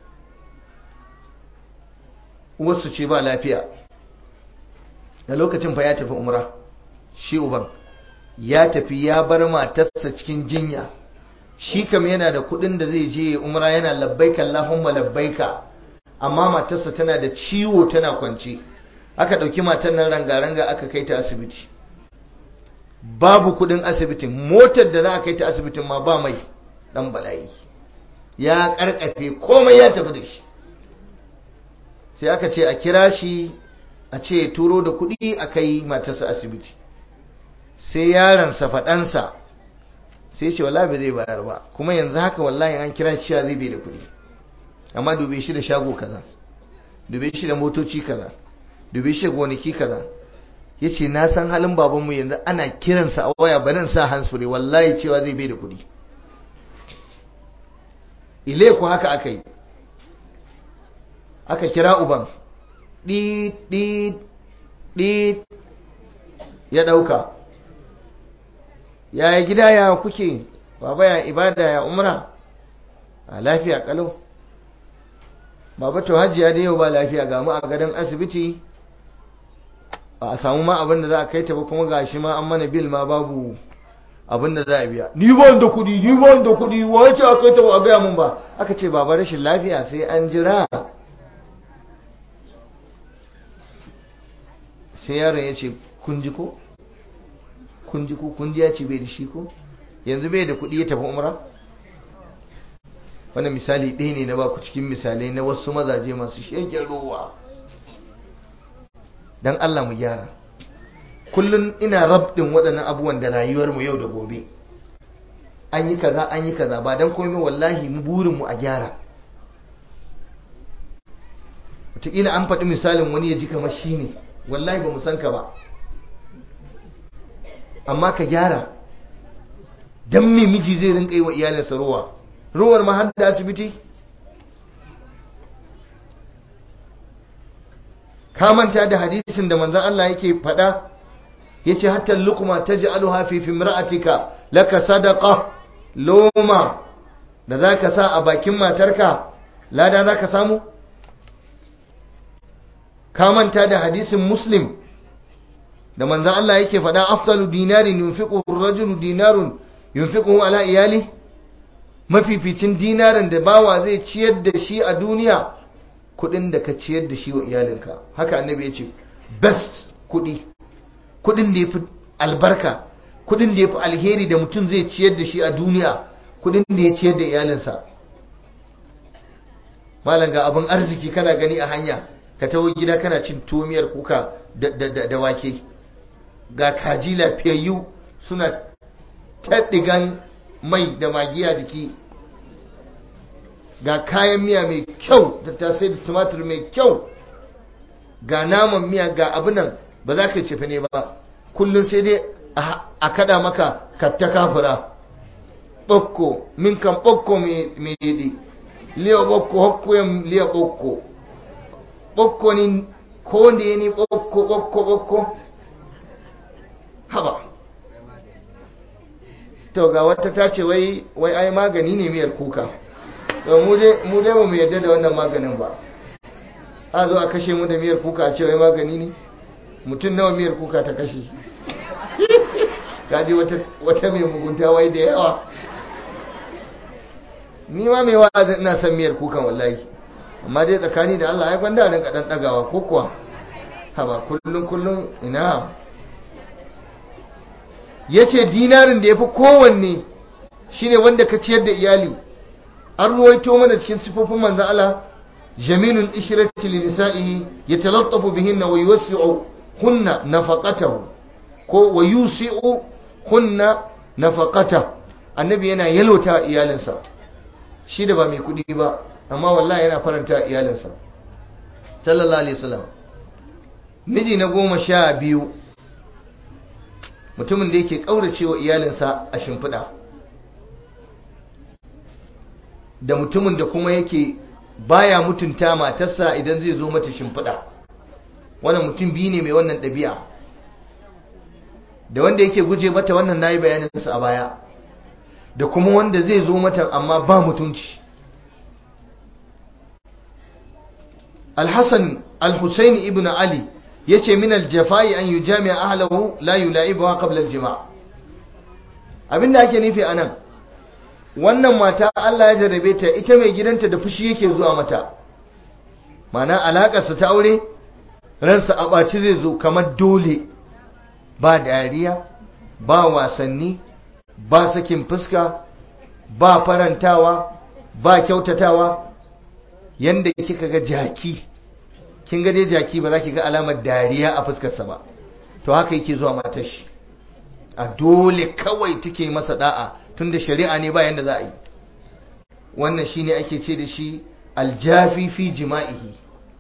uwarsu ce ba lafiya da lokacin fa ya tafi umra shi uban ya tafi ya bar matarsa cikin jinya shi kam yana da kudin da zai je umra yana labbaika Allahumma labbaika amma matarsa tana da ciwo tana kwance aka dauki matar nan ranga-ranga aka kai ta asibiti babu kudin asibitin motar da za a kai ta asibitin ma ba mai dan bala'i ya karkafe komai ya tafi da shi sai aka ce a kira shi a ce turo da kudi a kai matarsa asibiti sai yaransa faɗansa sai ce wallahi ba zai bayar ba kuma yanzu haka wallahi an kira shi zai bai da kudi amma dube shi da shago kaza dube shi da motoci kaza dube shi da gonaki kaza ya ce na san halin babanmu yanzu ana kiransa a waya barin sa hansfure wallahi cewa zai bai da kuɗi ile ku haka aka yi aka kira uban ɗi ɗi ɗi ya ɗauka yaya gida ya kuke baba ya ibada ya umra a lafiya kalau baba to hajiya da yau ba lafiya ga mu a gadon asibiti ba a samu ma abin da za a kai ta ba kuma gashi ma an mana bil ma babu abin da za a biya ni ba da kuɗi ni ba da kuɗi wace a kai ta ba a gaya mun ba aka ce baba rashin lafiya sai an jira sai yaron ya ce kun ji ko kun ji ko kun ji ya ce bai da shi ko yanzu bai da kuɗi ya tafi umra wannan misali ɗaya ne na baku cikin misalai na wasu mazaje masu shegen ruwa don Allah mu gyara kullum ina rabdin waɗannan abubuwan da rayuwarmu yau da gobe an yi kaza an yi kaza ba don komai wallahi mu burinmu a gyara wataƙila an faɗi misalin wani ya ji kamar shi ne wallahi ba mu san ka ba amma ka gyara don me miji zai rinka yi wa iyalinsa ruwa ruwar ma har da asibiti ka manta da hadisin da manzon Allah yake faɗa yace hatta luqma taj'aluha fi fimra'atika laka sadaqa loma da zaka sa a bakin matarka lada zaka samu ka manta da hadisin muslim da manzon Allah yake faɗa afdalu dinarin yunfiqu ar-rajulu dinarun yunfiquhu ala iyali mafificin dinarin da bawa zai ciyar da shi a duniya kudin da ka ciyar da shi wa iyalinka haka annabi ya ce best kudi kudin da ya fi albarka kudin da ya fi alheri da mutum zai ciyar da shi a duniya kudin da ya ciyar da iyalinsa malam ga abin arziki kana gani a hanya ka taho gida kana cin tomiyar kuka da wake ga kaji lafiyayyu suna taɗigan mai da magiya jiki ga kayan miya mai kyau da tasai da tumatur mai kyau ga naman miya ga abinan ba za ka yi cefa ne ba kullum sai dai a kada maka katta kafura ɓokko min kan ɓokko mai yidi liya ɓokko hokkoyan liya ɓokko ɓokko ni ko da ya ni ɓokko ɓokko ɓokko haba to ga wata ta ce wai wai ai magani ne miyar kuka to mu dai mu dai ba mu yarda da wannan maganin ba a zo a kashe mu da miyar kuka a ce wai magani ne mutum nawa miyar kuka ta kashe kaji wata wata mai mugunta wai da yawa ni ma mai wa'azin ina son miyar kukan wallahi amma dai tsakani da Allah ai gwanda rinka dan dagawa ko kuwa haba kullun kullun ina yace dinarin da yafi kowanne shine wanda ka ciyar da iyali an ruwaito mana cikin sifofin manzon Allah jamilul ishrati li nisa'ihi yatalattafu bihinna wa yuwasi'u hunna nafaqatahu ko wa yusi'u hunna nafaqatahu annabi yana yalwata iyalinsa shi da ba mai kudi ba amma wallahi yana faranta iyalinsa sallallahu alaihi wasallam miji na goma sha biyu mutumin da yake kauracewa iyalinsa a shimfiɗa da mutumin da kuma yake baya mutunta matarsa idan zai zo mata shimfiɗa wannan mutum biyu ne mai wannan ɗabi'a da wanda yake guje mata wannan nayi bayaninsa a baya da kuma wanda zai zo mata amma ba mutunci alhassan alhussein ibn ali ya ce min aljafai an yi jami'a ahalahu la yula'ibuwa qabla aljima abinda ake nufi anan wannan mata Allah ya jarabe ta ita mai gidanta da fushi yake zuwa mata mana alakarsa ta aure ransa a ɓaci zai zo kamar dole ba dariya ba wasanni ba sakin fuska ba farantawa ba kyautatawa yanda kika ga jaki kin ga dai jaki ba za ki ga alamar dariya a fuskarsa ba to haka yake zuwa matar shi a dole kawai take masa da'a tunda shari'a ne ba yanda za a yi wannan shine ake ce da shi aljafi fi jima'ihi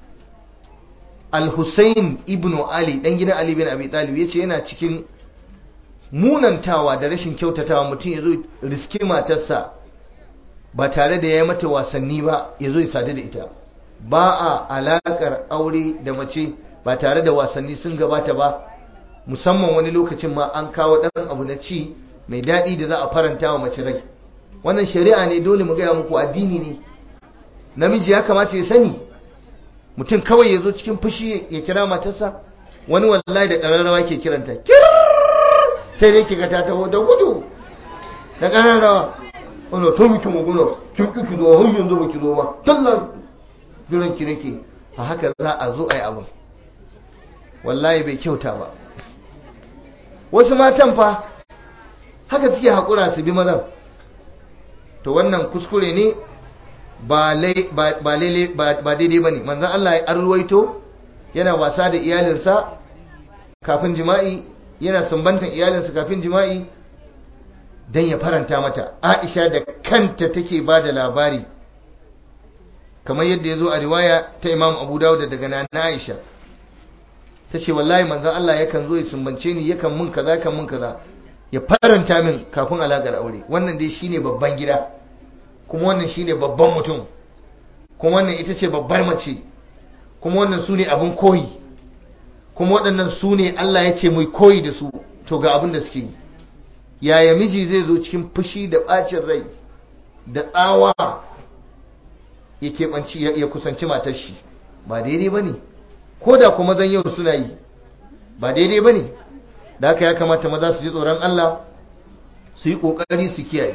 al-Husayn ibn Ali dan gidan Ali bin Abi Talib yace yana cikin munantawa da rashin kyautatawa mutum yazo riski matarsa ba tare da yayi mata wasanni ba yazo ya sadu da ita ba a alakar aure da mace ba tare da wasanni sun gabata ba musamman wani lokacin ma an kawo dan abu na ci mai daɗi da za a faranta wa mace rai wannan shari'a ne dole mu gaya muku addini ne namiji ya kamata ya sani mutum kawai ya zo cikin fushi ya kira matarsa wani wallahi da ƙararrawa ke kiranta sai dai kiga ta taho da gudu da ƙararrawa wanda to miki muguna kin ki ki zo har yanzu ba ki zo ba tallan jiran ki nake a haka za a zo a yi abin wallahi bai kyauta ba wasu matan fa haka suke haƙura su bi mazan to wannan kuskure ne ba daidai ba ne manzan Allah ya arwaito yana wasa da iyalinsa kafin jima'i yana sumbantan iyalinsa kafin jima'i don ya faranta mata aisha da kanta take ba da labari kamar yadda ya zo a riwaya ta imam abu dawud daga na aisha ta ce wallahi manzan Allah yakan zo ya sumbance ni yakan mun kaza kan mun kaza ya faranta min kafin alaƙar aure wannan dai shine babban gida kuma wannan shine babban mutum kuma wannan ita ce babbar mace kuma wannan su ne abin koyi kuma waɗannan su ne Allah ya ce mai koyi da su to ga abin da suke yi yaya miji zai zo cikin fushi da ɓacin rai da tsawa ya keɓanci ya kusanci matar shi ba daidai ba ne ko da kuma zan yau suna yi ba daidai ba ne da haka ya kamata maza su ji tsoron Allah su yi ƙoƙari su kiyaye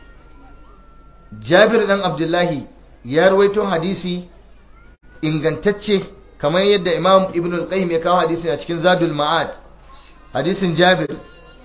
jabir ɗan abdullahi ya rawaito hadisi ingantacce kamar yadda imam ibn al-qayyim ya kawo hadisin a cikin zadul ma'ad hadisin jabir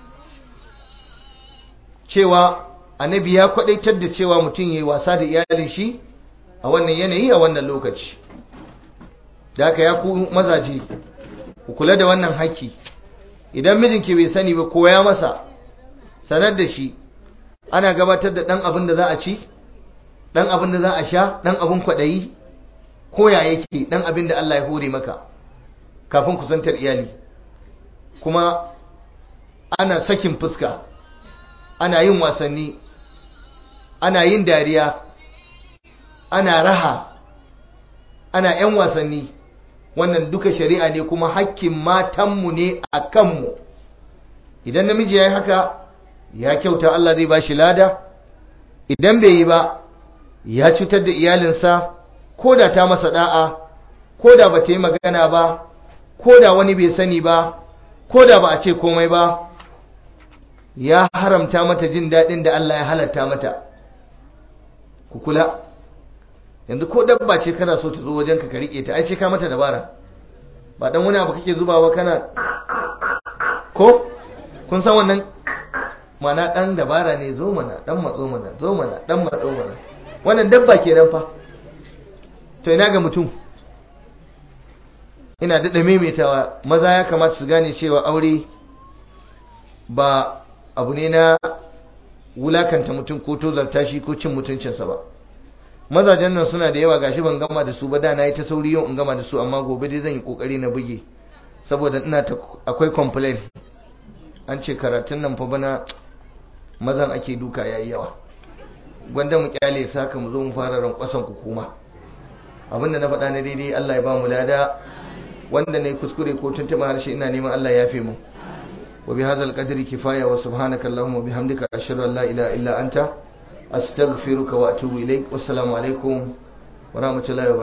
cewa annabi ya kwadaitar da cewa mutum yayi wasa da iyalin shi a wannan yanayi a wannan lokaci da haka ya ku mazaje ku kula da wannan haki idan mijinki bai sani ba koya masa sanar da shi ana gabatar da ɗan abin da za a ci ɗan abin da za a sha ɗan abin kwaɗayi koya yake ɗan abin da Allah ya hore maka kafin kusantar iyali kuma ana sakin fuska ana yin wasanni ana yin dariya ana raha ana 'yan wasanni wannan duka shari'a ne kuma hakkin matanmu ne a kanmu idan namiji ya yi haka ya kyauta Allah zai ba shi lada idan bai yi ba ya cutar da iyalinsa ko da ta masa da'a ko da ba ta yi magana ba ko da wani bai sani ba ko da ba a ce komai ba ya haramta mata jin daɗin da Allah ya halatta mata ku kula yanzu ko dabba ce kana so ta zo wajenka ka riƙe ta ai sai ka mata dabara ba dan wani abu kake zubawa kana ko kun san wannan mana dan dabara ne zo mana dan matso mana zo mana dan matso mana wannan dabba kenan fa to ina ga mutum ina daɗa maimaitawa maza ya kamata su gane cewa aure ba abu ne na wulakanta mutum ko tozarta shi ko cin mutuncinsa ba mazajen nan suna da yawa gashi ban gama da su ba da na yi ta sauri yau in gama da su amma gobe dai zan yi kokari na buge saboda ina ta akwai complain an ce karatun nan fa bana mazan ake duka yayi yawa gwanda mu kyale saka mu zo mu fara rankwasan ku kuma abinda na faɗa na daidai Allah ya ba mu lada wanda ne kuskure ko tuntuma harshe ina neman Allah ya fi mu wa bi hadzal qadri kifaya wa subhanaka allahumma wa bihamdika ashhadu an la ilaha illa anta astaghfiruka wa atubu ilaik wassalamu alaikum wa rahmatullahi wa